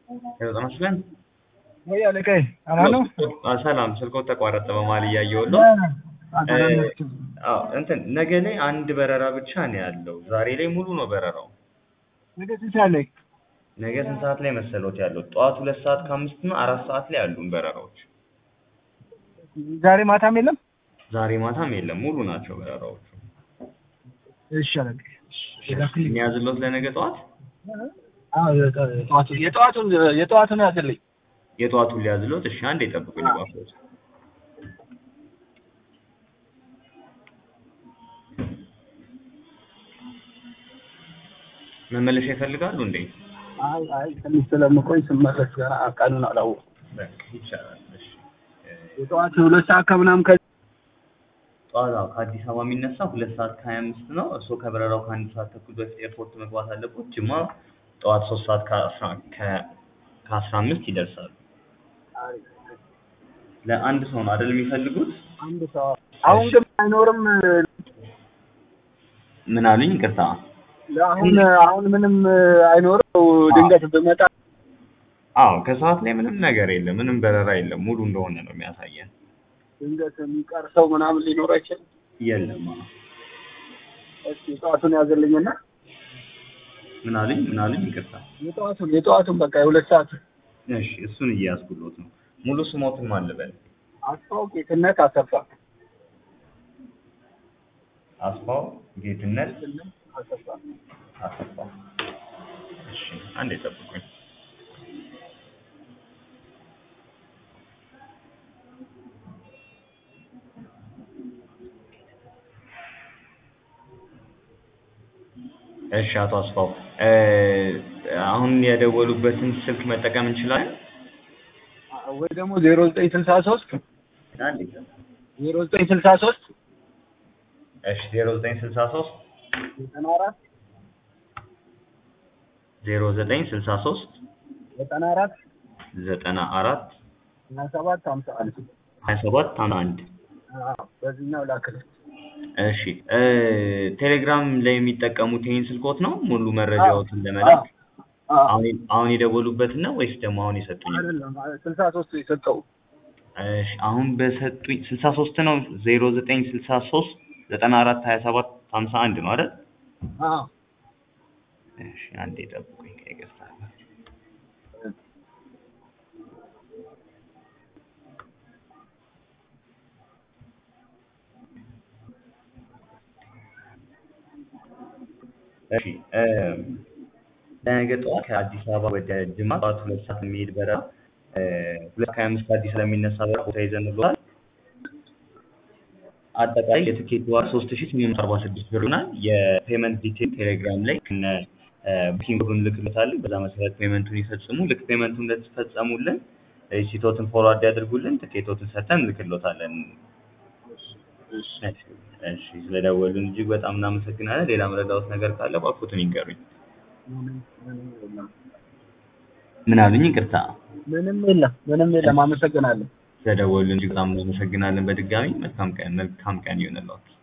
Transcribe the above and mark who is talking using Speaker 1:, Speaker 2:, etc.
Speaker 1: ጤና ይስጥልን።
Speaker 2: ወይ አለቃዬ አማን ነው?
Speaker 1: አዎ፣ ሰላም ስልክዎ ተቋረጠ በመሀል እያየሁት ነው። አዎ እንትን ነገ ላይ አንድ በረራ ብቻ ነው ያለው። ዛሬ ላይ ሙሉ ነው በረራው።
Speaker 2: ነገ ስንት ሰዓት ላይ?
Speaker 1: ነገ ስንት ሰዓት ላይ መሰሎት ያለው? ጠዋት ሁለት ሰዓት ከአምስት እና አራት ሰዓት ላይ ያሉን በረራዎች።
Speaker 2: ዛሬ ማታም የለም?
Speaker 1: ዛሬ ማታም የለም፣ ሙሉ ናቸው በረራዎቹ።
Speaker 2: እሺ አለቃዬ።
Speaker 1: የሚያዝሎት ለነገ ጠዋት
Speaker 2: አዎ የጠዋቱ- የጠዋቱን የጠዋቱን ያዝልኝ።
Speaker 1: የጠዋቱን ሊያዝሎት። እሺ አንዴ ጠብቁኝ እባክዎት። መመለሻ ይፈልጋሉ እንዴ?
Speaker 2: አይ አይ ትንሽ ስለምቆይ ስመለስ ገና ቀኑን አላወኩም።
Speaker 1: በቃ ይቻላል። እሺ
Speaker 2: የጠዋት ሁለት ሰዓት ከምናምን ከ
Speaker 1: ጠዋት አዎ፣ ከአዲስ አበባ የሚነሳ ሁለት ሰዓት ከሀያ አምስት ነው። እርስዎ ከበረራው ከአንድ ሰዓት ተኩል በፊት ኤርፖርት መግባት አለቦት። ጅማ ጠዋት ሶስት ሰዓት ከአስራ ከ- ከአስራ አምስት ይደርሳሉ። ለአንድ ሰው ነው አይደል የሚፈልጉት?
Speaker 2: አንድ ሰው አሁን ግን አይኖርም።
Speaker 1: ምን አሉኝ? ይቅርታ።
Speaker 2: አሁን አሁን ምንም አይኖርም። ድንገት ብመጣ
Speaker 1: አዎ ከሰዓት ላይ ምንም ነገር የለም፣ ምንም በረራ የለም። ሙሉ እንደሆነ ነው የሚያሳየን።
Speaker 2: ድንገት የሚቀር ሰው ምናምን ሊኖር አይችልም።
Speaker 1: የለም። አዎ።
Speaker 2: እስኪ የጠዋቱን ያዝልኝና
Speaker 1: ምን አሉኝ? ምን አሉኝ? ይቅርታ።
Speaker 2: የጠዋቱን የጠዋቱን በቃ የሁለት ሰዓት
Speaker 1: እሺ እሱን እያያዝኩሎት ነው። ሙሉ ስሞትን ማን ልበል?
Speaker 2: አስፋው ጌትነት አሰፋ
Speaker 1: አስፋው ጌትነት
Speaker 2: አሰፋ
Speaker 1: አሰፋ። እሺ አንዴ ጠብቁኝ። እሺ አቶ አስፋው እ አሁን የደወሉበትን ስልክ መጠቀም እንችላለን?
Speaker 2: ወይ ደግሞ ዜሮ ዘጠኝ ስልሳ ሶስት
Speaker 1: አንዴ
Speaker 2: ዜሮ ዘጠኝ ስልሳ ሶስት
Speaker 1: እሺ ዜሮ ዘጠኝ ስልሳ ሶስት
Speaker 2: ዘጠና አራት
Speaker 1: ዜሮ ዘጠኝ ስልሳ ሶስት
Speaker 2: ዘጠና አራት
Speaker 1: ዘጠና አራት
Speaker 2: ሀያ ሰባት ሀምሳ አንድ
Speaker 1: ሀያ ሰባት ሀምሳ አንድ
Speaker 2: አዎ፣ በዚህኛው ላክልህ።
Speaker 1: እሺ እ ቴሌግራም ላይ የሚጠቀሙት ይሄን ስልኮት ነው ሙሉ መረጃዎትን ለመላክ?
Speaker 2: አዎ፣
Speaker 1: አሁን አሁን የደወሉበትን ነው ወይስ ደግሞ አሁን የሰጡኝ?
Speaker 2: አይደለም ስልሳ ሶስት የሰጠው
Speaker 1: እሺ አሁን በሰጡኝ ስልሳ ሶስት ነው ዜሮ ዘጠኝ ስልሳ ሶስት ዘጠና አራት ሀያ ሰባት ሀምሳ አንድ ነው አይደል?
Speaker 2: አዎ
Speaker 1: እሺ አንዴ ጠብቁኝ ከይቅርታ ጋር። እሺ እ ለነገ ጠዋት ከአዲስ አበባ ወደ ጅማ ጠዋት ሁለት ሰዓት የሚሄድ በረራ እ ሁለት ከሀያ አምስት ከአዲስ ስለሚነሳ በረራ ቦታ ይዘንልዎታል። አጠቃላይ የትኬት ዋጋ ሶስት ሺህ ስምንት መቶ አርባ ስድስት ብር ይሆናል። የፔመንት ዲቴል ቴሌግራም ላይ ከነ ቡኪንግ ኮዱን ልክልዎታለን። በዛ መሰረት ፔመንቱን ይፈጽሙ። ልክ ፔመንቱን እንደተፈጸሙልን ሪሲቶትን ፎርዋርድ ያድርጉልን። ትኬቶትን ሰጥተን እንልክልዎታለን። እሺ እሺ፣ ስለደወሉን እጅግ በጣም እናመሰግናለን። ሌላ መረዳዎት ነገር ካለ እባክዎትን ይንገሩኝ። ምን አሉኝ? ይቅርታ።
Speaker 2: ምንም የለም ምንም የለም። አመሰግናለሁ።
Speaker 1: ስለደወሉን እጅግ በጣም እናመሰግናለን። በድጋሚ መልካም ቀን መልካም ቀን ይሁንልዎት።